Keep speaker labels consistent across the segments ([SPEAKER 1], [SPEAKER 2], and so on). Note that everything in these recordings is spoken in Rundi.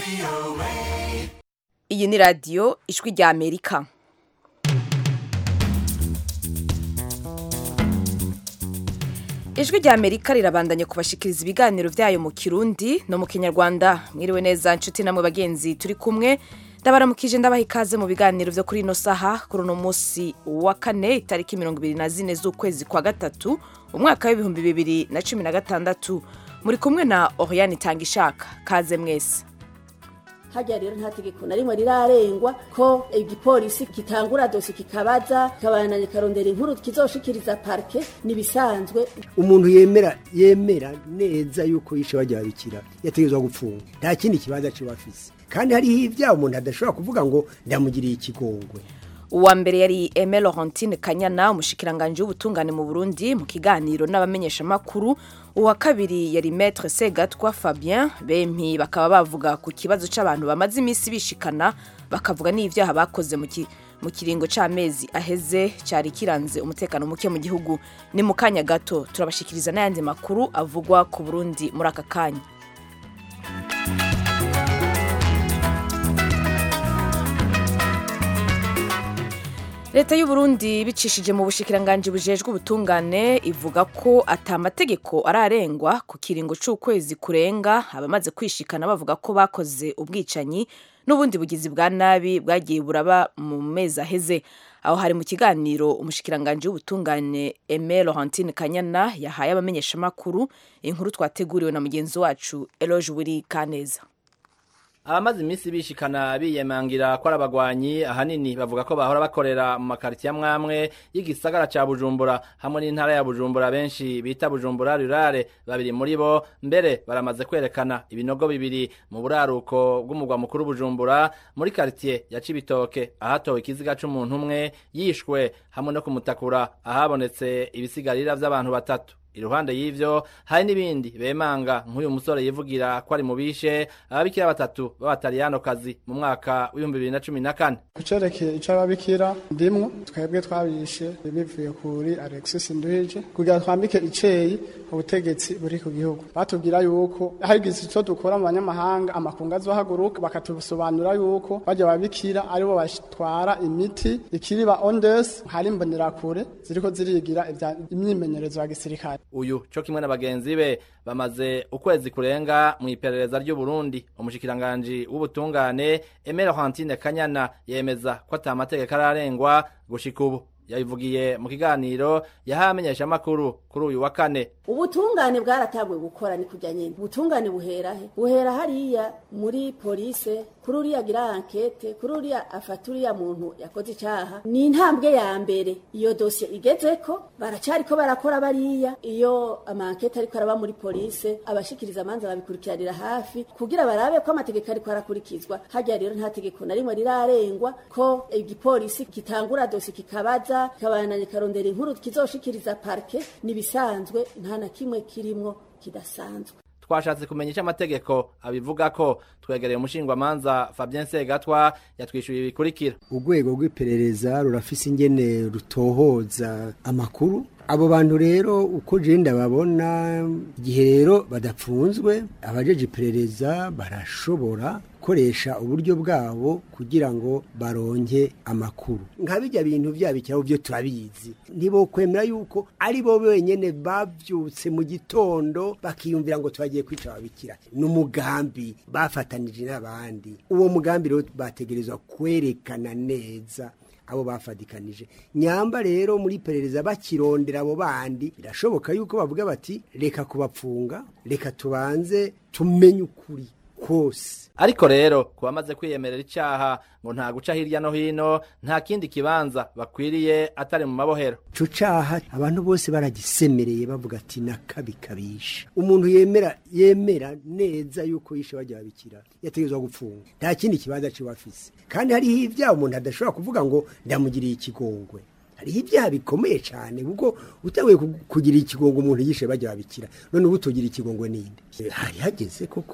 [SPEAKER 1] iyi ni radiyo ijwi rya amerika ijwi rya amerika rirabandanya kubashikiriza ibiganiro byayo mu kirundi no mu kinyarwanda mwiriwe neza inshuti namwe bagenzi turi kumwe ndabaramukije ndabaha ikaze mu biganiro byo kuri ino saha kuri uno munsi wa kane itariki mirongo ibiri na zine z'ukwezi kwa gatatu umwaka w'ibihumbi bibiri na cumi na gatandatu muri kumwe na oriane itanga ishaka kaze mwese
[SPEAKER 2] hajya rero nta tegeko na rimwe rirarengwa ko igipolisi kitangura dosi kikabaza kikabananya karondera inkuru kizoshikiriza parke nibisanzwe
[SPEAKER 3] umuntu yemera yemera neza yuko yishe bajya babikira yategerezwa gupfunga nta kindi kibanza ciba afise kandi hariho ibyaha umuntu adashobora kuvuga ngo ndamugiriye ikigongwe
[SPEAKER 1] uwa mbere yari Aime Laurentine Kanyana umushikiranganje w'ubutungane mu Burundi mu kiganiro n'abamenyeshamakuru uwa kabiri yari Maître Segatwa Fabien bempi bakaba bavuga ku kibazo c'abantu bamaze iminsi bishikana bakavuga n'ivyaha bakoze mu mu kiringo c'amezi aheze cari kiranze umutekano muke mu gihugu ni mu kanya gato turabashikiriza n'ayandi makuru avugwa ku Burundi muri aka kanya leta y'u Burundi bicishije mu bushikiranganje bujejwe ubutungane ivuga ko atamategeko ararengwa ku kiringo c'ukwezi kurenga abamaze kwishikana bavuga ko bakoze ubwicanyi n'ubundi bugizi bwa nabi bwagiye buraba mu mezi aheze aho hari mu kiganiro umushikiranganje w'ubutungane Aime Laurentine Kanyana yahaye abamenyeshamakuru inkuru twateguriwe na mugenzi wacu Eloge Wiri Kaneza
[SPEAKER 4] abamaze iminsi bishikana biyemangira ko ari abagwanyi ahanini bavuga ko bahora bakorera mu makaritiye amwamwe y'igisagara ca bujumbura hamwe n'intara ya bujumbura benshi bita bujumbura rurare babiri muri bo mbere baramaze kwerekana ibinogo bibiri mu buraruko bw'umugwa mukuru bujumbura muri karitiye ya cibitoke ahatowe ikiziga c'umuntu umwe yishwe hamwe no kumutakura ahabonetse ibisigarira vy'abantu batatu iruhande y'ivyo hari n'ibindi bemanga nk'uyu musore yivugira ko ari mu bishe ababikira batatu b'abataliyanokazi mu mwaka w'ibihumbi bibiri na cumi na kane
[SPEAKER 5] kucerekeye ico ababikira ndimwo twebwe twabishe bivuye kuri alexis nduhije kugira twambike iceyi ubutegetsi buri ku gihugu batubwira yuko hagize ico dukora mu banyamahanga amakungu azohaguruka bakatusobanura yuko bajya babikira aribo batwara imiti ikiriba ondes hari imbonerakure ziriko zirigira imyimenyerezo ya gisirikare
[SPEAKER 4] uyu co kimwe na bagenzi be bamaze ukwezi kurenga mu iperereza ry'u Burundi umushikiranganji w'ubutungane Aime Laurentine Kanyana yemeza ko ata mategeko ararengwa gushika ubu yabivugiye mu kiganiro yahaye amenyeshamakuru kuri uyu wa kane
[SPEAKER 2] ubutungane bwaratabwe gukora ni kujya nyine ubutungane buhera he buhera hariya muri polise kuri uriya agira ankete kuri uriya afata uriya muntu yakoze icyaha ni intambwe ya mbere iyo dosiye igeze ko baracari ko barakora bariya iyo amankete ariko araba muri polise abashikiriza amanza babikurikiranira hafi kugira barabe ko amategeko ariko arakurikizwa hajya rero nta tegeko na rimwe rirarengwa ko igipolisi kitangura dosiye kikabaza kikabananya karondera inkuru kizoshikiriza parke nibisanzwe nta na kimwe kirimwo kidasanzwe
[SPEAKER 4] twashatse kumenya icyo amategeko abivuga ko twegereye umushingwamanza Fabien Segatwa yatwishyuye ibikurikira
[SPEAKER 3] urwego rw'iperereza rurafise ingene rutohoza amakuru abo bantu rero uko jenda babona igihe rero badapfunzwe abajeje iperereza barashobora gukoresha uburyo bwabo kugira ngo baronke amakuru nka bijya bintu byabikiraho byo turabizi ntibo kwemera yuko ari bo benyene bavyutse mu gitondo bakiyumvira ngo twagiye kwica ababikira n'umugambi bafatanije n'abandi uwo mugambi rero bategerezwa kwerekana neza abo bafadikanije nyamba rero muri perereza bakirondera abo bandi birashoboka yuko bavuga bati reka kubapfunga reka tubanze tumenye ukuri kose
[SPEAKER 4] ariko rero ku bamaze kwiyemerera icyaha ngo nta guca hirya no hino nta kindi kibanza bakwiriye atari mu mabohero
[SPEAKER 3] ico caha abantu bose baragisemereye bavuga ati nakabikabisha umuntu yemera yemera neza yuko yishe bajya babikira yategerezwa gupfunga nta kindi kibanza ciba afise kandi hariho ibyaha umuntu adashobora kuvuga ngo ndamugiriye ikigongwe hariho ibyaha bikomeye cyane kuko utabuye kugira ikigongo umuntu yishe bajya babikira none ubu tugira ikigongwe ninde hari hageze koko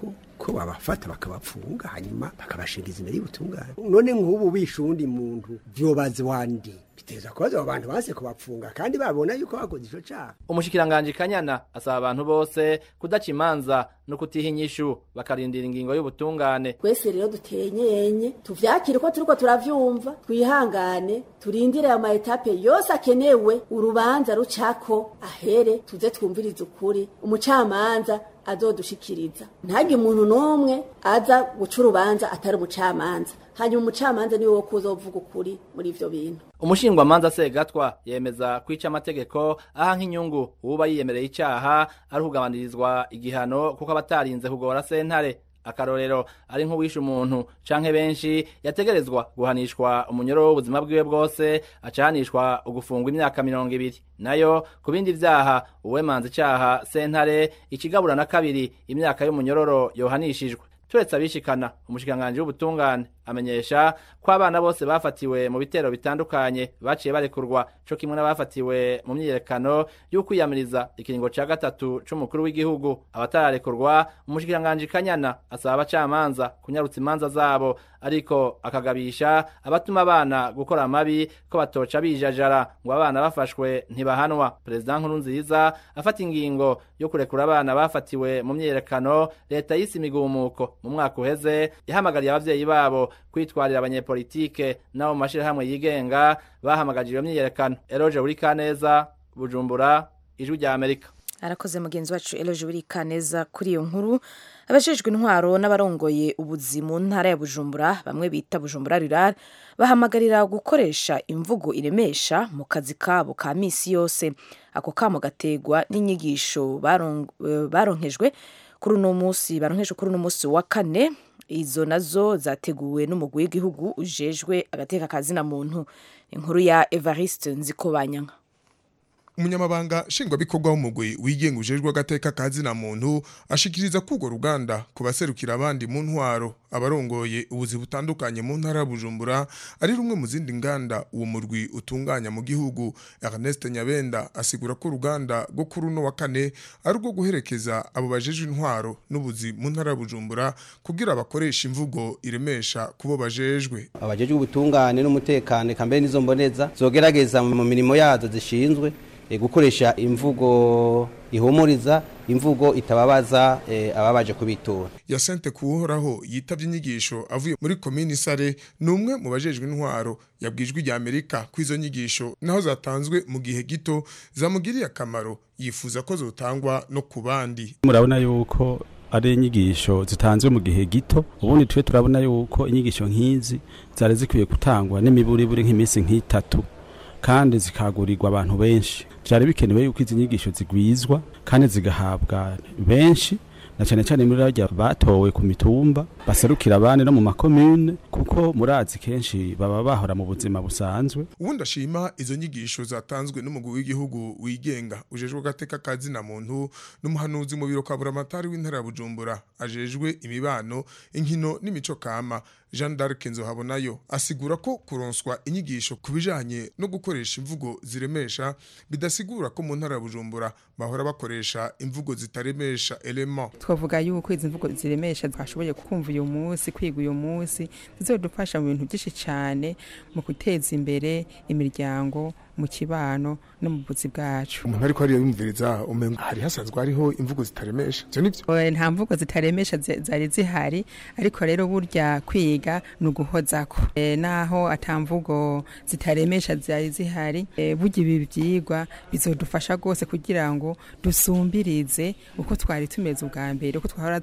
[SPEAKER 3] ko babafata bakabapfunga hanyuma bakabashingiza imbere y'ubutungane none nk'ubu bishe uwundi muntu vyobaze wandi biteza kubaza abo bantu banse kubapfunga kandi babona yuko bakoze ico caha
[SPEAKER 4] umushikiranganji kanyana asaba abantu bose kudaca imanza no kutiha inyishu bakarindira ingingo y'ubutungane
[SPEAKER 2] twese rero dutenyenye tuvyakire ko turiko turavyumva twihangane turindire ayo maetape yose akenewe urubanza rucako ahere tuze twumvirize ukuri umucamanza azodushikiriza ntagire umuntu n'umwe aza guca urubanza atari umucamanza hanyuma umucamanza niwe wo kuzovuga ukuri muri ivyo bintu
[SPEAKER 4] umushingwamanza segatwa yemeza kwica amategeko aha nk'inyungu uwuba yiyemereye icaha ari ukugabanyirizwa igihano kuko abatarinze kugora sentare akarorero ari nk'uwishe umuntu canke benshi yategerezwa guhanishwa umunyoro w'ubuzima bwiwe bwose acahanishwa ugufungwa imyaka mirongo ibiri nayo ku bindi vyaha uwemanza icaha sentare ikigabura na kabiri imyaka y'umunyororo yohanishijwe turetse abishikana umushikiranganji w'ubutungane amenyesha ko abana bose bafatiwe mu bitero bitandukanye baciye barekurwa co kimwe n'abafatiwe mu myiyerekano y'ukwiyamiriza ikiringo ca gatatu c'umukuru w'igihugu abatararekurwa umushikiranganji kanyana asaba abacamanza kunyarutsa imanza zabo ariko akagabisha abatuma abana gukora amabi ko batoca bijajara ngo abana bafashwe ntibahanwa perezida nkuru nziza afata ingingo yo kurekura abana bafatiwe mu myiyerekano leta yise imigumuko mu mwaka uheze yahamagariye abavyeyi babo kwitwarira abanyepolitike n'abo mu mashirahamwe yigenga bahamagaje iyo myiyerekano eroje uri kaneza bujumbura ijwi rya amerika
[SPEAKER 1] arakoze mugenzi wacu eloje buri kaneza kuri iyo nkuru abajejwe intwaro n'abarongoye ubuzi mu ntara ya bujumbura bamwe bita bujumbura rural bahamagarira gukoresha imvugo iremesha mu kazi kabo ka misi yose ako kamo gategwa n'inyigisho baronkejwe kuri uno munsi baronkejwe kuri uno munsi wa kane izo nazo zateguwe n'umugwi w'igihugu ujejwe agateka kazina muntu inkuru ya Evariste Nzikobanyanka
[SPEAKER 6] umunyamabanga nshingwabikorwa w'umugwi wigenga ujejwe agateka kazina muntu ashikiriza ko urwo ruganda ku baserukira abandi mu ntwaro abarongoye ubuzi butandukanye mu ntara ya bujumbura ari rumwe mu zindi nganda uwo murwi utunganya mu gihugu ernest nyabenda asigura ko uruganda rwo kuri uno wa kane ari urwo guherekeza abo bajejwe intwaro n'ubuzi mu ntara ya bujumbura kugira bakoresha imvugo iremesha kubo bajejwe
[SPEAKER 7] abajejwe ubutungane n'umutekano eka mbere n'izo mboneza zogerageza mu mirimo yazo zishinzwe gukoresha imvugo ihumuriza imvugo itababaza ababaje kubitura
[SPEAKER 6] ya sente kuhoraho yitabye inyigisho avuye muri komini sare ni umwe mu bajejwe intwaro yabwijwe rya amerika ko izo nyigisho naho zatanzwe mu gihe gito zamugiriye akamaro yifuza ko zotangwa no ku bandi
[SPEAKER 8] murabona yuko ari inyigisho zitanzwe mu gihe gito ubundi twe turabona yuko inyigisho nk'izi zari zikwiye gutangwa n'imiburiburi nk'iminsi nk'itatu kandi zikagurirwa abantu benshi byari bikenewe yuko izi nyigisho zigwizwa kandi zigahabwa benshi na cyane cyane muri rajya batowe ku mitumba baserukira abandi no mu makomune kuko murazi kenshi baba bahora mu buzima busanzwe
[SPEAKER 6] ubundi ashima izo nyigisho zatanzwe n'umugwi w'igihugu wigenga ujejwe agateka kazina muntu n'umuhanuzi mu biro kaburamatari w'intara ya bujumbura ajejwe imibano inkino n'imico kama jean d'arc nzohabonayo asigura ko kuronswa inyigisho ku bijanye no gukoresha imvugo ziremesha bidasigura ko mu ntara ya bujumbura bahora bakoresha imvugo zitaremesha element
[SPEAKER 9] twavuga yuko izi mvugo ziremesha twashoboye kumva uyu munsi kwiga uyu munsi zizodufasha mu bintu byinshi cyane mu guteza imbere imiryango mu kibano no mu buzi bwacu
[SPEAKER 6] umuntu ariko ariyo yumviriza umengo hari hasanzwe hariho imvugo zitaremesha ivyo nivyo
[SPEAKER 9] nta mvugo zitaremesha zari zihari ariko rero burya kwiga ni uguhozako e, naho ata mvugo zitaremesha zari zihari e, burya ibi vyigwa bizodufasha rwose kugira ngo dusumbirize uko twari tumeze ubwa mbere uko twahora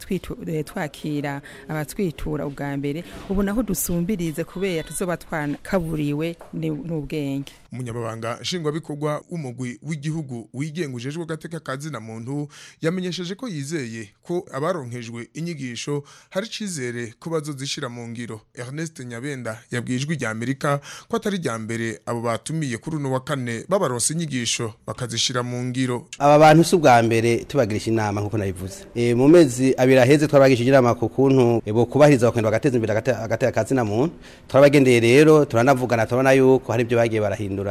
[SPEAKER 9] twakira abatwitura ubwa mbere ubu naho dusumbirize kubera tuzoba twanakaburiwe n'ubwenge
[SPEAKER 6] umunyamabanga nshingwabikorwa w'umugwi w'igihugu wigenga ujejwe agateka kazina muntu yamenyesheje ko yizeye ko abaronkejwe inyigisho hari icizere ko bazozishira mu ngiro Ernest Nyabenda yabwijwe rya Amerika ko atari rya mbere abo batumiye kuri uno wa kane babaronse inyigisho bakazishira mu ngiro
[SPEAKER 7] aba bantu si ubwa mbere tubagirisha inama nk'uko nabivuze e, mu mezi abiri aheze twabagishije inama ku kuntu e, bo kubahiriza bakagenda bagateza imbere agateka kazina muntu turabagendeye rero turanavugana turabona yuko hari ibyo bagiye barahindura mu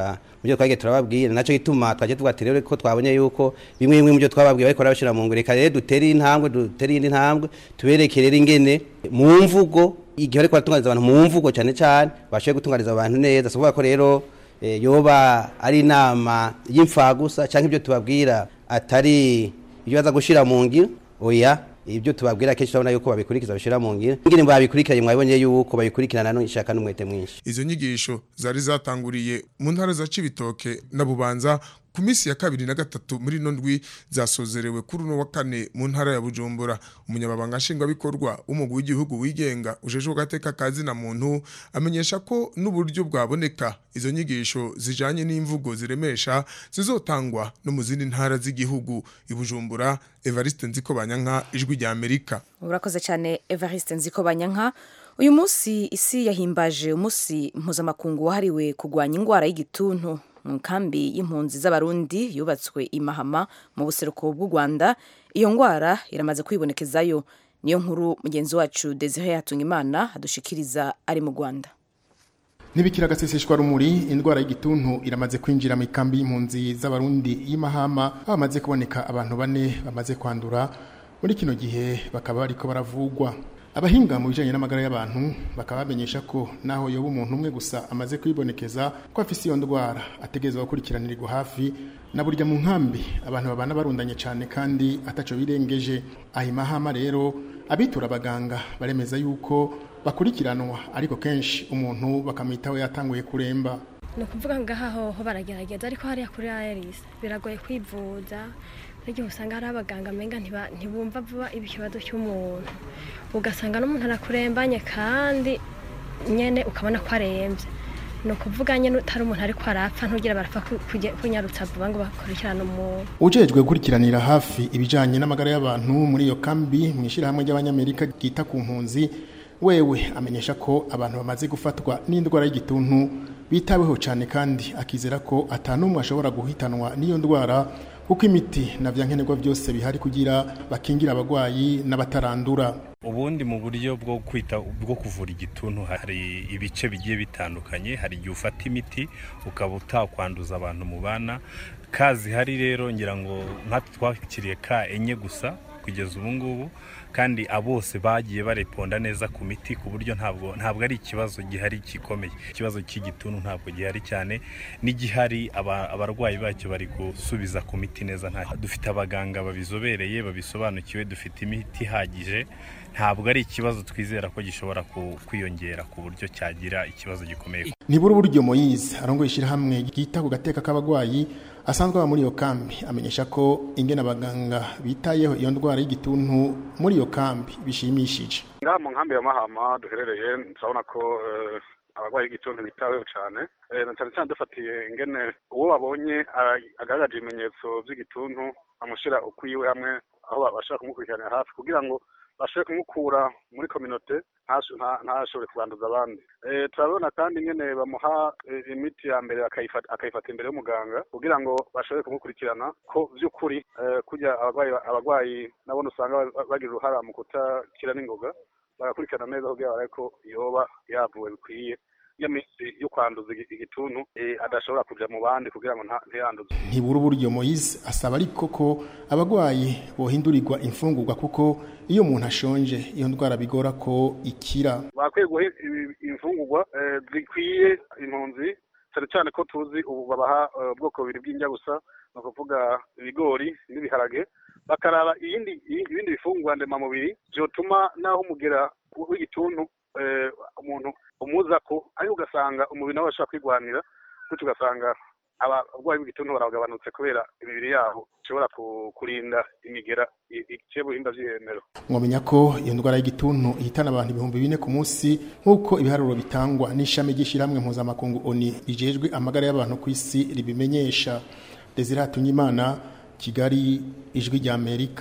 [SPEAKER 7] ibyo twagiye turababwira naco gituma twaje tuvuga ati rero ko twabonye yuko bimwe bimwe mu byo twababwiye bariko barabashira mu ngiro reka rero dutere intambwe dutere indi ntambwe tubereke rero ingene mu mvugo igihe ariko baratunganiza abantu mu mvugo cyane cyane bashoboye gutunganiza abantu neza si ukuvuga ko rero eh, yoba ari inama y'imfagusa cyangwa ibyo tubabwira atari ibyo baza gushira mu ngiro oya ibyo tubabwira kenshi turabona yuko babikurikiza bashira mu ngiro ingene babikurikiranye mwabonye yuko babikurikirana n'ishaka n'umwete mwinshi
[SPEAKER 6] izo nyigisho zari zatanguriye mu ntara za Cibitoke na Bubanza ku minsi ya kabiri na gatatu muri ino ndwi zasozerewe kuri uno wa kane mu ntara ya Bujumbura umunyababanga nshingwabikorwa w'umugwi w'igihugu wigenga ujejwe gateka kazi na muntu amenyesha ko n'uburyo bwaboneka izo nyigisho zijanye n'imvugo ziremesha zizotangwa no mu zindi ntara z'igihugu i Bujumbura Evariste Nziko Banyanka ijwi rya Amerika
[SPEAKER 1] urakoze cyane evariste nziko banyanka uyu munsi isi yahimbaje umunsi mpuzamakungu wahariwe kurwanya indwara y'igituntu mu nkambi y'impunzi z'abarundi yubatswe i mahama mu buseruko bw'u rwanda iyo ndwara iramaze kwibonekezayo niyo nkuru mugenzi wacu desire hatungimana adushikiriza ari mu rwanda
[SPEAKER 10] Nibikira agaseseshwa rumuri indwara y'igituntu iramaze kwinjira mu ikambi y'impunzi z'abarundi y'imahama aho hamaze kuboneka abantu bane bamaze kwandura muri kino gihe bakaba bariko baravugwa abahinga mu bijanye n'amagara y'abantu bakaba bamenyesha ko naho yoba umuntu umwe gusa amaze kwibonekeza ko afise iyo ndwara ategerezwa gukurikiranirirwa hafi na burya mu nkambi abantu babana barundanye cyane kandi ataco birengeje ahimahama rero abitura abaganga baremeza yuko bakurikiranwa ariko kenshi umuntu bakamwitaho yatanguye kuremba
[SPEAKER 11] ni ukuvuga ngaha hoho baragerageza ariko hariya kuri aeris biragoye kwivuza n'igihe usanga hari abaganga amenga ntiba- ntibumva vuba ikibazo cy'umuntu ugasanga n'umuntu arakurembanye kandi nyene ukabona ko arembye ni ukuvuga nyene utari umuntu ariko arapfa ntugira barapfa ku- kujya- kunyarutsa vuba ngo bakurikirane umuntu
[SPEAKER 10] ujejwe gukurikiranira hafi ibijanye n'amagara y'abantu muri iyo kambi mu ishyirahamwe ry'abanyamerika ryita ku mpunzi wewe amenyesha ko abantu bamaze gufatwa n'indwara y'igituntu bitaweho cyane kandi akizera ko atanumwe ashobora guhitanwa n'iyo ndwara kuko imiti na vyankenerwa byose bihari kugira bakingira abagwayi n'abatarandura
[SPEAKER 12] ubundi mu buryo bwo kwita bwo kuvura igituntu hari ibice bigiye bitandukanye hari igihe ufata imiti ukaba utakwanduza abantu mubana ka zihari rero ngira ngo nkatwe twakiriye ka enye gusa kugeza ubu ngubu kandi abose bagiye bareponda neza ku miti ku buryo ntabwo ntabwo ari ikibazo gihari gikomeye ikibazo cy'igituntu ntabwo gihari cyane n'igihari aba- abarwayi bacyo bari gusubiza ku miti neza nta dufite abaganga babizobereye babisobanukiwe dufite imiti ihagije ntabwo ari ikibazo twizera ko gishobora ku- kwiyongera ku buryo cyagira ikibazo gikomeye
[SPEAKER 10] nibura uburyo moyize arongoye ishyirahamwe ryita ku gateka k'abagwayi asanzwe aba muri iyo kambi amenyesha ko ingene abaganga bitayeho iyo ndwara y'igituntu muri iyo kambi bishimishije
[SPEAKER 13] ngaha mu nkambi ya mahama duherereye turabona ko eh, abarwayi b'igituntu bitaweho cyane Eh, na cyane cyane dufatiye ingene uwo babonye ah, agaragaje ibimenyetso by'igituntu amushyira ukwiwe hamwe aho bashobora kumukurikiranira hafi kugira ngo bashobore kumukura muri kominote ntasho- nta- ntashobore kubanduza abandi Eh, turabona kandi ingene bamuha eh, imiti ya mbere akayifata akayifata imbere y'umuganga kugira ngo bashobore kumukurikirana ko by'ukuri eh, kurya abarwayi abarwayi nabone usanga ba- bagira uruhara mu kutakira n'ingoga bagakurikirana neza kugira barabe ko yoba yavuwe bikwiye iyo minsi yo kwanduza igi- igituntu eh, adashobora kuja mu bandi kugira ngo nta- ntiyanduze
[SPEAKER 10] ntibura uburyo moyize asaba ariko ko abagwayi bohindurirwa imfungurwa kuko iyo umuntu ashonje iyo ndwara bigora ko ikira
[SPEAKER 13] bakwiye guha ibi- imfungurwa eh, zikwiye impunzi cyane cyane ko tuzi ubu babaha eh, ubwoko bubiri bw'indya gusa ni ukuvuga ibigori n'ibiharage bakaraba iyindi i- ibindi bifungurwa ndemamubiri byotuma naho umugera w'igituntu eh, umuntu umuza ko ariko ugasanga umubiri nawe ashobora kwigwanira gutyo ugasanga abarwayi b'igituntu baragabanutse kubera imibiri yabo ishobora ku- kurinda imigera i- iciye buhinda by'ihemero
[SPEAKER 10] mwamenya ko iyo ndwara y'igituntu ihitana abantu ibihumbi bine ku munsi nk'uko ibiharuro bitangwa n'ishami ry'ishyirahamwe mpuzamakungu oni rijejwe amagara y'abantu ku isi ribimenyesha desire hatunyimana kigali ijwi rya amerika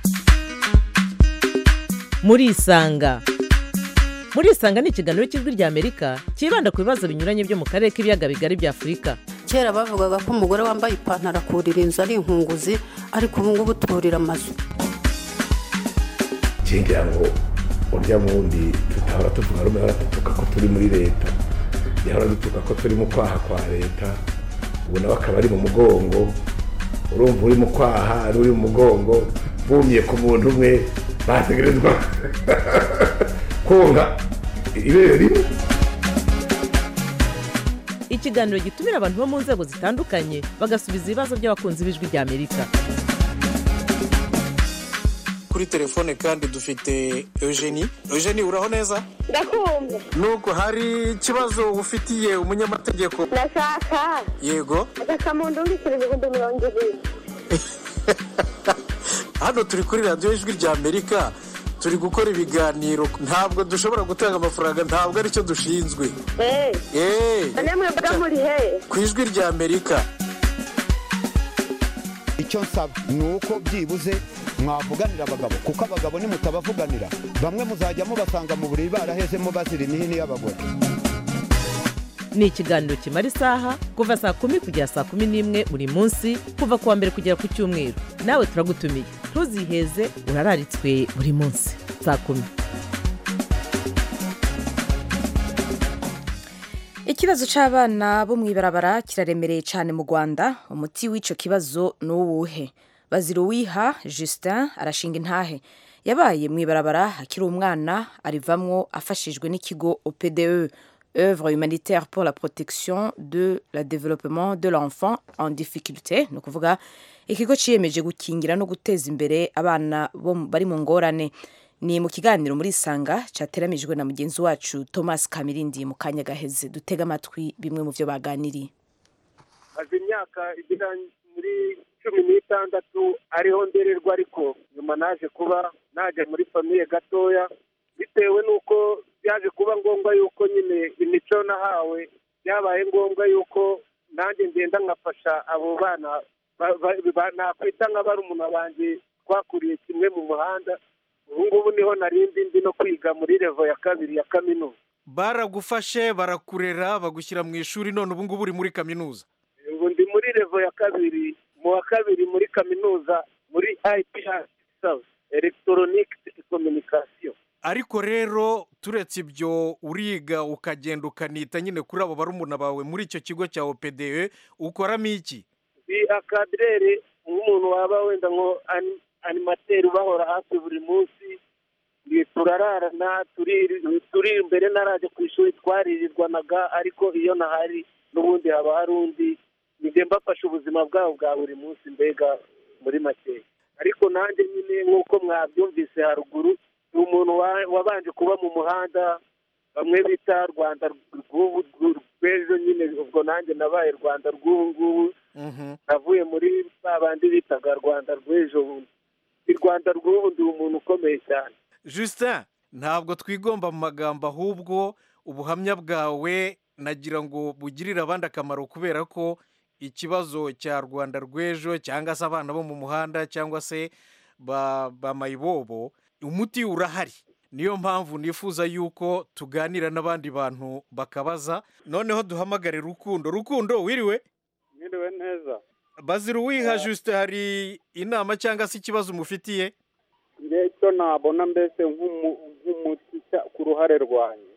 [SPEAKER 14] murisanga murisanga ni ikiganiro cy'ijwi rya amerika cyibanda ku bibazo binyuranye byo mu karere k'ibiyaga bigari bya afurika
[SPEAKER 15] kera bavugaga ko umugore wambaye ipantaro akurira inzu ari inkunguzi ariko ubu ngubu turira amazu
[SPEAKER 16] ngira ngo urya wundi tutahora tuvuga rumwe hora dutuka ko turi muri leta yahora dutuka ko turi mu kwaha kwa leta ubu nawe akaba ari mu mugongo urumva uri mu kwaha n'uri mu mugongo bumye ku muntu umwe bategerezwa konka ibere rimwe
[SPEAKER 14] ikiganiro gitumira abantu bo mu nzego zitandukanye bagasubiza ibibazo by'abakunzi b'ijwi ry'amerika
[SPEAKER 17] kuri telefone kandi dufite eugenie eugenie uraho neza
[SPEAKER 18] ndakumva
[SPEAKER 17] nuko hari ikibazo ufitiye umunyamategeko
[SPEAKER 18] ndashaka
[SPEAKER 17] yego
[SPEAKER 18] agakamuntu mbikira ibihumbi mirongo ibiri
[SPEAKER 17] hano turi kuri radiyo ijwi ry'amerika turi gukora ibiganiro ntabwo dushobora gutanga amafaranga ntabwo aricyo dushinzwe
[SPEAKER 18] eee namwe mbaga muri he
[SPEAKER 17] ku ijwi ry'amerika
[SPEAKER 19] icyo nsaba ni uko byibuze mwavuganira abagabo kuko abagabo nimutabavuganira bamwe muzajya mubasanga mu buriri barahezemo bazira imihini y'abagore
[SPEAKER 14] ni ikiganiro kimara isaha kuva saa kumi kugera saa kumi n'imwe buri munsi kuva ku wa mbere kugera ku cyumweru nawe turagutumiye ntuziheze urararitswe buri munsi saa kumi
[SPEAKER 1] ikibazo cy'abana bo mu ibarabara kiraremereye cyane mu rwanda umuti w'icyo kibazo ni uwuhe bazira uwiha justin arashinga intahe yabaye mu ibarabara akiri umwana arivamwo afashijwe n'ikigo opde œuvre humanitaire pour la protection de la développement de l'enfant en difficulté ni ukuvuga ikigo ciyemeje gukingira no guteza imbere abana bari mu ngorane ni mu kiganiro muri isanga cyateramijwe na mugenzi wacu thomas kamirindi mu kanya gaheze dutega amatwi bimwe mu byo baganiriye
[SPEAKER 20] maze imyaka igera muri cumi n'itandatu ariho ndererwa ariko nyuma naje kuba najya muri famiye gatoya bitewe n'uko byaje kuba ngombwa yuko nyine imico nahawe byabaye ngombwa yuko nanjye ngenda nkafasha abo bana nakwita nka barumuna banjye twakuriye kimwe mu muhanda ubu ngubu niho narindi ndi no kwiga muri revo ya kabiri ya kaminuza
[SPEAKER 17] baragufashe barakurera bagushyira mu ishuri none ubu ngubu uri muri kaminuza
[SPEAKER 20] ubu ndi muri revo ya kabiri mu wa kabiri muri kaminuza muri IPR South Electronic Communication
[SPEAKER 17] ariko rero turetse ibyo uriga ukagenda ukanita nyine kuri abo barumuna bawe muri icyo kigo cya OPDE ukoramo iki
[SPEAKER 20] ni akadirere nk'umuntu waba wenda ngo animateri ubahora hafi buri munsi turararana turi imbere narajya ku ishuri twaririrwanaga ariko iyo nahari n'ubundi haba hari undi njye mbafasha ubuzima bwabo bwa buri munsi mbega muri makeya ariko nanjye nyine nk'uko mwabyumvise haruguru ni umuntu wabanje kuba mu muhanda bamwe bita rwanda rw'ejo nyine ubwo nanjye nabaye rwanda rw'ubu ngubu navuye muri ba bandi bitaga rwanda rw'ejo bundi i rwanda rw'ubu ndi umuntu ukomeye cyane
[SPEAKER 17] justin ntabwo twigomba mu magambo ahubwo ubuhamya bwawe nagira ngo bugirire abandi akamaro kubera ko ikibazo cya rwanda rw'ejo cyangwa se abana bo mu muhanda cyangwa se ba mayibobo umuti urahari niyo mpamvu nifuza yuko tuganira n'abandi bantu bakabaza noneho duhamagare rukundo rukundo wiriwe
[SPEAKER 21] mwiriwe neza
[SPEAKER 17] bazira uwiha jusite hari inama cyangwa se ikibazo umufitiye
[SPEAKER 21] icyo nabona mbese nk'umuti ku ruhare rwanjye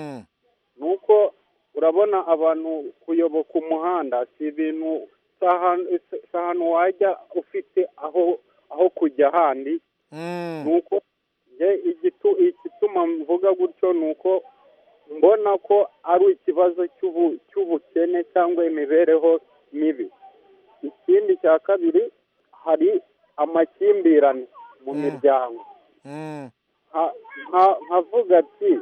[SPEAKER 21] ni uko urabona abantu kuyoboka umuhanda si ibintu si ahantu wajya ufite aho aho kujya ahandi ni uko igituma mvuga gutyo ni uko mbona ko ari ikibazo cy'ubukene cyangwa imibereho mibi ikindi cya kabiri hari amakimbirane mu miryango nkavuga ati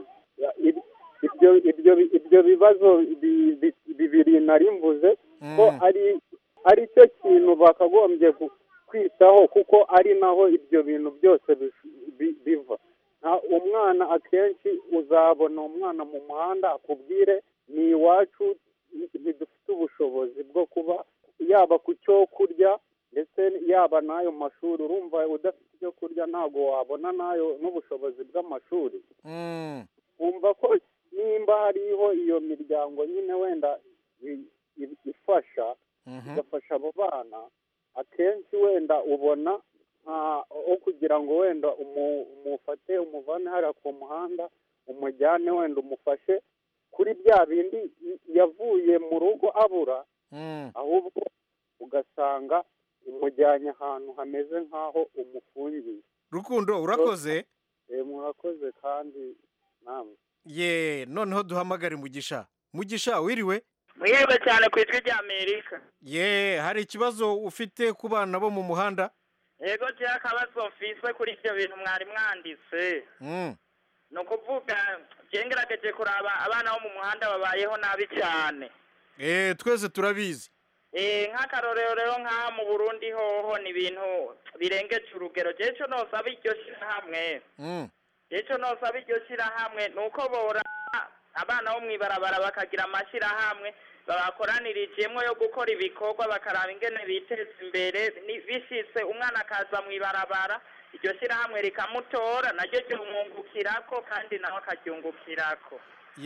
[SPEAKER 21] ibyo bibazo bibiri nari mvuze ko ari cyo kintu bakagombye kwitaho kuko ari naho ibyo bintu byose biva umwana akenshi uzabona umwana mu muhanda akubwire ni iwacu ntidufite ubushobozi bwo kuba yaba ku cyo kurya ndetse yaba n'ayo mashuri urumva udafite icyo kurya ntabwo wabona n'ayo n'ubushobozi bw'amashuri wumva ko nimba hariho iyo miryango nyine wenda ifasha igafasha abo bana akenshi wenda ubona aho kugira ngo wenda umufate umuvane hariya ku muhanda umujyane wenda umufashe kuri bya bindi yavuye mu rugo abura ahubwo ugasanga umujyanye ahantu hameze nk'aho umufungiye
[SPEAKER 17] rukundo urakoze
[SPEAKER 21] Eh, murakoze kandi namwe
[SPEAKER 17] ye noneho duhamagare mugisha mugisha wiriwe
[SPEAKER 5] mwiriwe cyane ku ijwi rya amerika
[SPEAKER 17] ye hari ikibazo ufite ku bana bo mu muhanda
[SPEAKER 5] yego jewe akabazo mfise kuri ibyo bintu mwari mwanditse
[SPEAKER 17] Mm.
[SPEAKER 5] ni ukuvuga je ngerageje kuraba abana bo mu muhanda babayeho nabi cyane
[SPEAKER 17] Eh, twese turabizi
[SPEAKER 5] Eh, nk'akarorero rero nk'aha mu burundi hoho ni ibintu birengeje urugero jewe ico nosaba iryo shirahamwe
[SPEAKER 17] Mm.
[SPEAKER 5] icyo nosaba iryo shyirahamwe ni uko bora abana bo mu ibarabara bakagira amashyirahamwe babakoranirijemo yo gukora ibikorwa bakaraba ingene biteza imbere ni- bishitse umwana akaza mu ibarabara iryo shyirahamwe rikamutora naryo ryumwungukirako kandi nawe akaryungukirako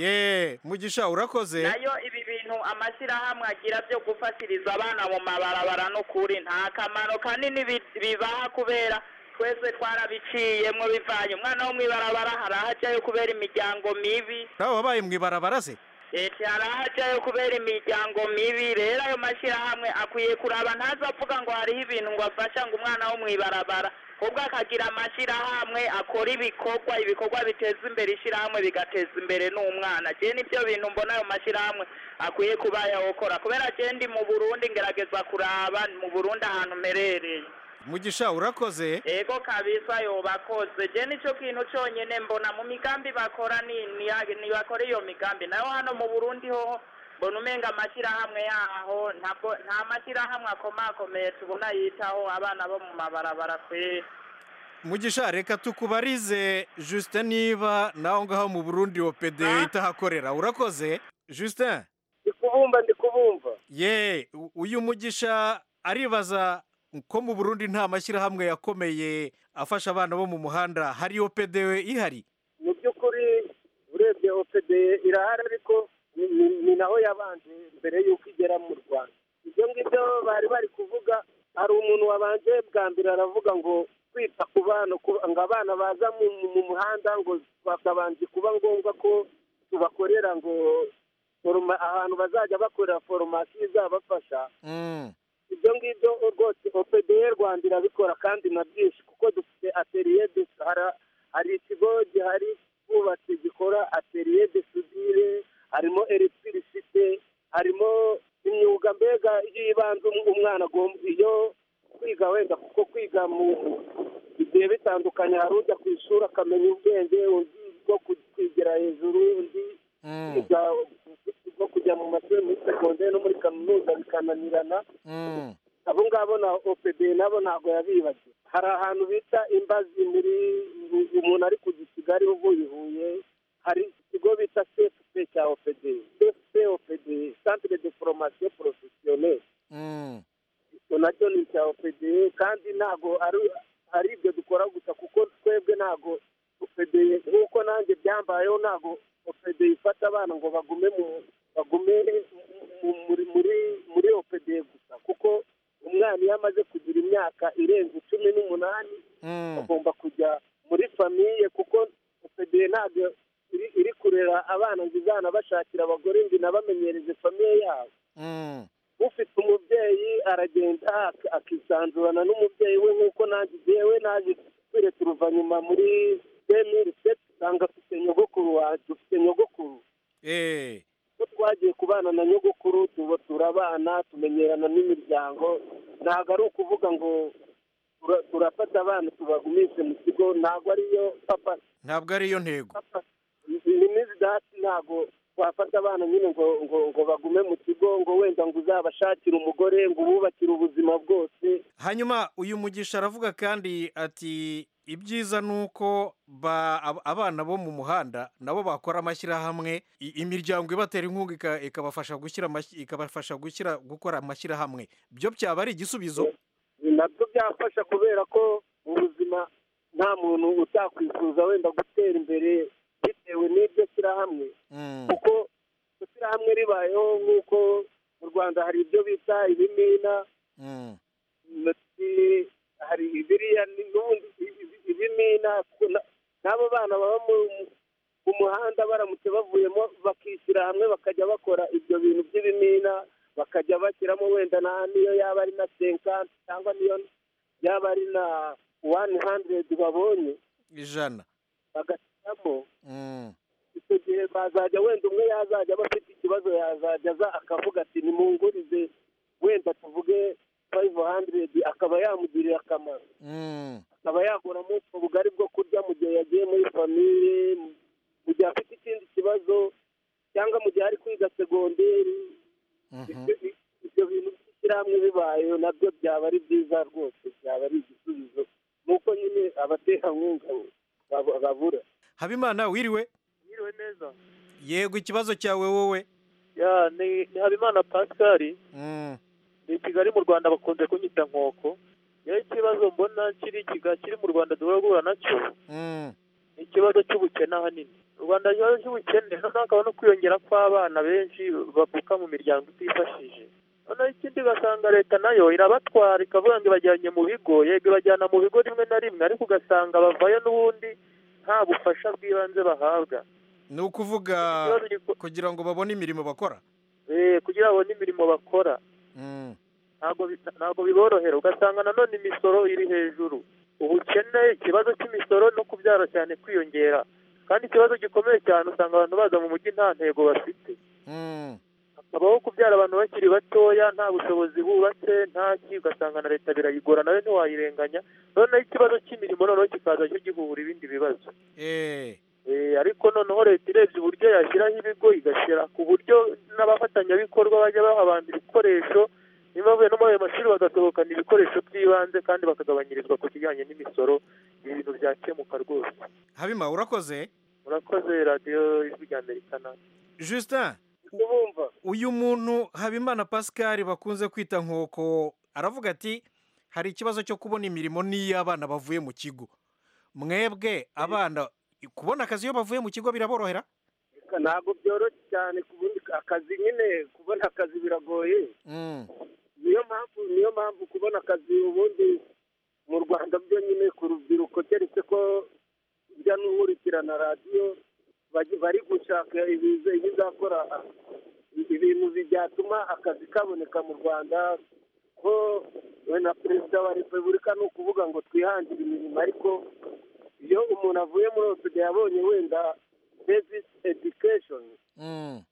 [SPEAKER 17] ye mugisha urakoze
[SPEAKER 5] nayo ibi bintu amashyirahamwe agira byo gufatiriza abana mu mabarabara n'ukuri nta kamaro kanini bi- bibaha kubera twese twarabiciyemwo bivanye umwana wo mu ibarabara hari aho ajyayo kubera imiryango mibi
[SPEAKER 17] nawe wabaye mu ibarabara se
[SPEAKER 5] leta hari aho ajyayo kubera imiryango mibi rero ayo mashyirahamwe akwiye kuraba ntaza avuga ngo hariho ibintu ngo afasha ngo umwana wo mu ibarabara ahubwo akagira amashyirahamwe akora ibikorwa ibikorwa biteza imbere ishyirahamwe bigateza imbere n'umwana je nibyo bintu mbona ayo mashyirahamwe akwiye kuba yawukora kubera je ndi mu burundi ngerageza kuraba mu burundi ahantu merereye
[SPEAKER 17] mugisha urakoze
[SPEAKER 5] ego kabisa yobakoze je nico kintu conyene mbona mu migambi bakora ni ni- ni bakora iyo migambi nayo hano mu burundi hoho mbona umenga amashyirahamwe yaho ntabwo nta mashyirahamwe akomakomeye tubona yitaho abana bo mu mabarabara kweri
[SPEAKER 17] mugisha reka tukubarize justin niba nawe ngaho mu burundi opd itahakorera urakoze justin
[SPEAKER 20] ndi kubumva ndi kubumva
[SPEAKER 17] ye u- uyu mugisha aribaza ko mu burundi nta mashyirahamwe yakomeye afasha abana bo mu muhanda hari opd ihari
[SPEAKER 20] mu by'ukuri urebye opd irahari ariko ni- ni- ni naho yabanje mbere y'uko igera mu rwanda ibyo ngibyo bari bari kuvuga hari umuntu wabanje bwa mbere aravuga ngo kwita ku bana ku- ngo abana baza mu mu muhanda ngo bakabanje kuba ngombwa ko tubakorera ngo foroma- ahantu bazajya bakorera foromasiyo izabafasha ibyo ngibyo rwose opd rwanda irabikora kandi na byinshi kuko dufite ateriye de hari hari ikigo gihari bubatse gikora ateriye de sudire harimo electricite harimo imyuga mbega y'ibanze um- umwana agomba iyo kwiga wenda kuko kwiga mu bigiye bitandukanye hari ujya ku ishuri akamenya ubwenge undi bwo ku- kwigira hejuru undi kwiga bwo kujya mu mashuri muri segonderi no muri kaminuza bikananirana abo ngabo na opd nabo ntabwo yabibagiwe hari ahantu bita imbazi muri umuntu ari kujya i kigali uvuye i huye hari ikigo bita cfp cya opd cfp opd centre de formation professionnelle icyo nacyo ni icya opd kandi ntabwo ari ari ibyo dukora gusa kuko twebwe ntabwo opd nk'uko nanjye byambayeho ntabwo opd ifata abana ngo bagume mu bagume mu- muri muri muri opd gusa kuko umwana iyo amaze kugira imyaka irenze cumi n'umunani agomba kujya muri famiye kuko opd ntabwo iri iri kurera abana ngo izanabashakira abagore ngo inabamenyereze famiye yabo ufite umubyeyi aragenda ak- akisanzurana n'umubyeyi we nk'uko nanjye jyewe naje tweretse uruvanyuma muri demiri seti usanga afite nyogokuru wanjye ufite nyogokuru ko twagiye kubana na nyogokuru tuba turabana tumenyerana n'imiryango ntabwo ari ukuvuga ngo tura- turafata abana tubagumishe mu kigo ntabwo ariyo papa
[SPEAKER 17] ntabwo ariyo ntego
[SPEAKER 20] ni dati ntabwo wafata abana nyine ngo ngo ngo bagume mu kigo ngo wenda ngo uzabashakire umugore ngo ububakire ubuzima bwose
[SPEAKER 17] hanyuma uyu mugisha aravuga kandi ati ibyiza ni uko ba- ab- abana bo mu muhanda nabo bakora amashyirahamwe i- imiryango ibatera inkunga ika- ikabafasha gushyira amashyi- ikabafasha gushyira gukora amashyirahamwe byo byaba ari igisubizo
[SPEAKER 20] nabyo byafasha kubera ko mu buzima nta muntu utakwifuza wenda gutera imbere bitewe n'iryo shyirahamwe kuko iryo shyirahamwe ribayeho nk'uko mu rwanda hari ibyo bita ibimina ndetse hari ibiriya ni- n'ubundi ibi- ibimina ku- na- n'abo bana baba mu- mu muhanda baramutse bavuyemo bakishyira hamwe bakajya bakora ibyo bintu by'ibimina bakajya bashyiramo wenda na niyo yaba ari na senkanti cyangwa niyo yaba ari na wani handiredi babonye
[SPEAKER 17] ijana
[SPEAKER 20] bagashyiramo
[SPEAKER 17] Mm.
[SPEAKER 20] icyo gihe bazajya wenda umwe yazajya aba afite ikibazo yazajya aza akavuga ati nimungurize wenda tuvuge fayive handiredi akaba yamugirira akamaro
[SPEAKER 17] Mm.
[SPEAKER 20] akaba yaguramo ubwo bugari bwo kurya mu gihe yagiye muri famiye mu gihe afite ikindi kibazo cyangwa mu gihe ari kwiga segonderi Ibyo- ibyo bintu by'ishyirahamwe bibayeho nabyo byaba ari byiza rwose byaba ari igisubizo nuko nyine abaterankunga bab- babura
[SPEAKER 17] habimana wiriwe
[SPEAKER 3] Mwiriwe neza
[SPEAKER 17] yego ikibazo cyawe wowe
[SPEAKER 3] ya ni ni habimana pascal
[SPEAKER 17] Mm.
[SPEAKER 3] ni i kigali mu rwanda bakunze kunyita nkoko rero ikibazo mbona kiri kiga kiri mu rwanda duhora guhura nacyo
[SPEAKER 17] Mm.
[SPEAKER 3] ni ikibazo cy'ubukene ahanini u rwanda ikibazo cy'ubukene noneho hakaba no kwiyongera kw'abana benshi bavuka mu miryango itifashije noneho ikindi ugasanga leta nayo irabatwara ikavuga ngo ibajyanye mu bigo yego ibajyana mu bigo rimwe na rimwe ariko ugasanga bavayo n'ubundi nta bufasha bw'ibanze bahabwa
[SPEAKER 17] ni ukuvuga kugira ngo babone imirimo bakora
[SPEAKER 3] Eh, kugira ngo babone imirimo bakora
[SPEAKER 17] Mm.
[SPEAKER 3] ntabwo bi- ntabwo biborohera ugasanga nanone imisoro iri hejuru ubukene ikibazo cy'imisoro no kubyara cyane kwiyongera kandi ikibazo gikomeye cyane usanga abantu baza mu mujyi nta ntego bafite
[SPEAKER 17] Mm.
[SPEAKER 3] habaho kubyara abantu bakiri batoya nta bushobozi bubatse nta ki ugasanga na leta birayigora nayo ntiwayirenganya noneho ikibazo cy'imirimo noneho kikaza cyo gihura ibindi bibazo
[SPEAKER 17] Eh.
[SPEAKER 3] Eh, ariko noneho leta irebye uburyo yashyiraho ibigo igashyira ku buryo n'abafatanyabikorwa bajya baha abantu ibikoresho niba bavuye no muri ayo mashuri bagasohokana ibikoresho by'ibanze kandi bakagabanyirizwa ku kijyanye n'imisoro ibintu byakemuka rwose
[SPEAKER 17] habima urakoze
[SPEAKER 3] murakoze radiyo ijwi rya amerika na
[SPEAKER 17] justin uyu muntu habimana pascal bakunze kwita nkoko aravuga ati hari ikibazo cyo kubona imirimo n'iyo abana bavuye mu kigo mwebwe abana kubona akazi iyo bavuye mu kigo biraborohera
[SPEAKER 20] ntabwo byoroshye cyane kubundi akazi nyine kubona akazi biragoye
[SPEAKER 17] Mm.
[SPEAKER 20] niyo mpamvu niyo mpamvu kubona akazi ubundi mu rwanda byo nyine ku rubyiruko keretse ko njya n'unkurikirana radiyo bagi- bari gushaka ibiza- ibizakora ibintu byatuma akazi kaboneka mu rwanda ko we na perezida wa repubulika ni ukuvuga ngo twihangire imirimo ariko iyo umuntu avuye muri osida yabonye wenda basic education
[SPEAKER 17] Mm.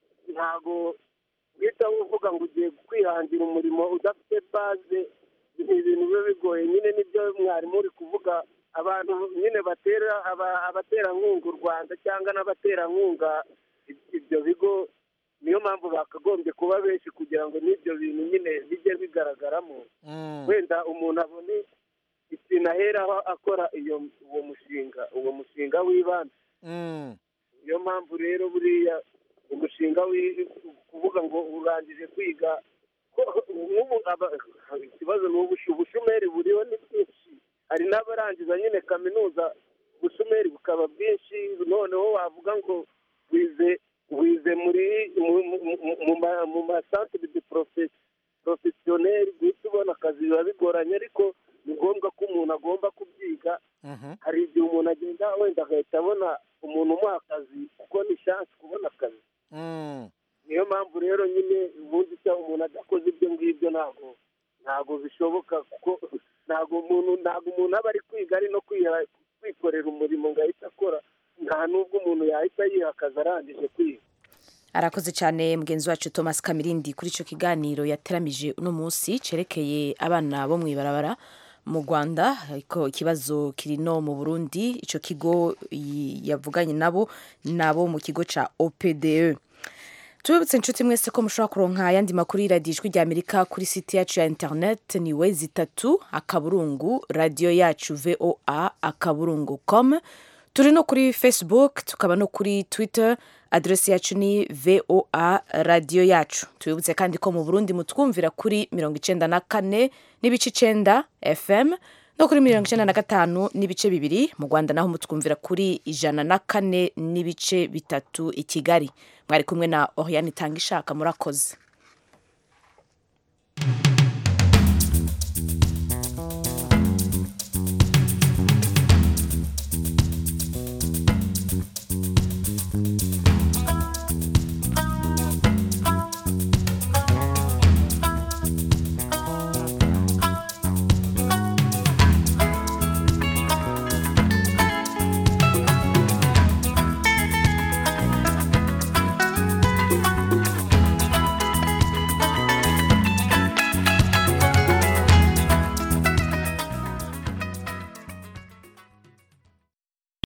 [SPEAKER 20] ntago uhita uvuga ngo ugiye kwihangira umurimo udafite baze ni ibintu biba bigoye nyine nibyo mwarimu uri kuvuga abantu nyine batera aba- abaterankunga u rwanda cyangwa n'abaterankunga ibyo bigo niyo mpamvu bakagombye kuba benshi kugira ngo n'ibyo bintu nyine bijye bigaragaramo wenda umuntu abone ikintu aheraho akora iyo uwo mushinga uwo mushinga w'ibanze
[SPEAKER 17] Mm.
[SPEAKER 20] niyo mpamvu rero buriya umushinga wi- kuvuga ngo urangije kwiga ko- nk'ubu aba- ikibazo ni ubushu- ubushomeri buriho ni bwinshi hari n'abarangiza nyine kaminuza ubushomeri bukaba bwinshi noneho wavuga ngo wize wize muri mu- mu- mu- mu ma- mu masantere de profe- porofesiyoneri guhita ubona akazi biba bigoranye ariko ni ngombwa ko umuntu agomba kubyiga hari igihe umuntu agenda wenda agahita abona umuntu umuha akazi kuko ni shansi kubona akazi
[SPEAKER 17] Mm.
[SPEAKER 20] niyo mpamvu rero nyine ubundi se umuntu adakoze ibyo ngibyo ntabwo ntabwo bishoboka kuko ntabwo umuntu ntabwo umuntu aba ari kwiga ari no kwiha- kwikorera umurimo ngo ahite akora nta n'ubwo umuntu yahita yiha akazi arangije kwiga
[SPEAKER 1] arakoze cyane mugenzi wacu thomas kamirindi kuri icyo kiganiro yateramije uno munsi cyerekeye abana bo mu ibarabara mu rwanda ariko ikibazo kiri no mu burundi icyo kigo y- yavuganye nabo nabo mu kigo cya opde tubibutse inshuti mwese ko mushobora kuronka ayandi makuru y'iradiyo ijwi rya amerika kuri site yacu ya interineti ni we zitatu akaburungu radiyo yacu voa akaburungu com turi no kuri facebook tukaba no kuri twitter aderesi yacu ni voa radiyo yacu tubibutse kandi ko mu burundi mutwumvira kuri mirongo icenda na kane n'ibice icenda fm no kuri mirongo icenda na gatanu n'ibice bibiri mu rwanda naho mutwumvira kuri ijana na kane n'ibice bitatu i kigali mwari kumwe na oriane itanga ishaka murakoze